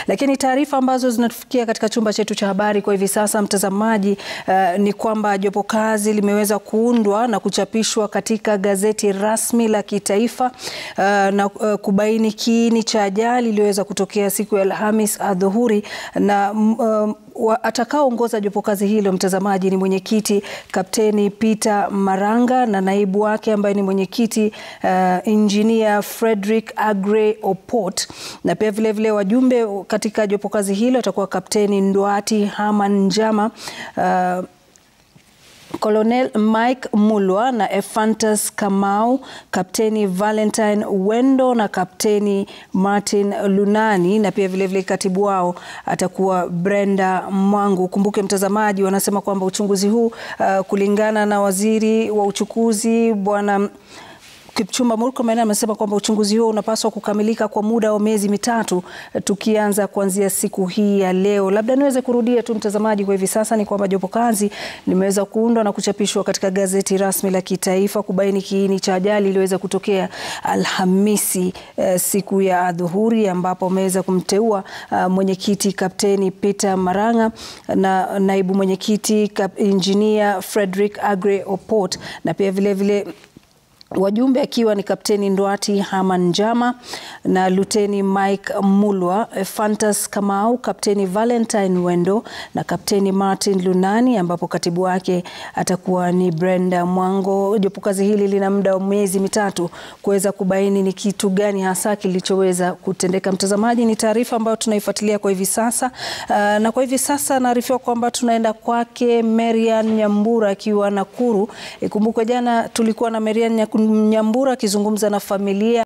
Lakini taarifa ambazo zinatufikia katika chumba chetu cha habari kwa hivi sasa, mtazamaji, uh, ni kwamba jopo kazi limeweza kuundwa na kuchapishwa katika gazeti rasmi la kitaifa uh, na uh, kubaini kiini cha ajali iliyoweza kutokea siku ya Alhamis adhuhuri na uh, atakaoongoza jopo kazi hilo mtazamaji, ni mwenyekiti Kapteni Peter Maranga na naibu wake ambaye ni mwenyekiti uh, Engineer Frederick Aggrey Opot, na pia vilevile vile wajumbe katika jopo kazi hilo atakuwa Kapteni Ndwati Haman Njama uh, Colonel Mike Mulwa na Ephantus Kamau, Kapteni Valentine Wendo na Kapteni Martin Lunani na pia vilevile vile katibu wao atakuwa Brenda Mwangu. Kumbuke mtazamaji, wanasema kwamba uchunguzi huu uh, kulingana na waziri wa uchukuzi bwana Kipchumba Murkomen amesema kwamba uchunguzi huo unapaswa kukamilika kwa muda wa miezi mitatu tukianza kuanzia siku hii ya leo. Labda niweze kurudia tu mtazamaji, kwa hivi sasa ni kwamba jopo kazi limeweza kuundwa na kuchapishwa katika gazeti rasmi la kitaifa kubaini kiini cha ajali iliyoweza kutokea Alhamisi eh, siku ya adhuhuri ambapo ameweza kumteua uh, mwenyekiti Kapteni Peter Maranga na naibu mwenyekiti Engineer Frederick Aggrey Opot na pia vilevile vile, wajumbe akiwa ni Kapteni Ndwati Haman Njama na Luteni Mike Mulwa, Ephantus Kamau, Kapteni Valentine Wendo na Kapteni Martin Lunani, ambapo katibu wake atakuwa ni Brenda Mwango. Jopo kazi hili lina muda wa miezi mitatu kuweza kubaini ni kitu gani hasa kilichoweza kutendeka. Mtazamaji, ni taarifa ambayo tunaifuatilia kwa hivi sasa uh, na kwa hivi sasa naarifiwa kwamba tunaenda kwake Marian Nyambura akiwa Nakuru. Ikumbukwe jana tulikuwa na Marian Nyambura akizungumza na familia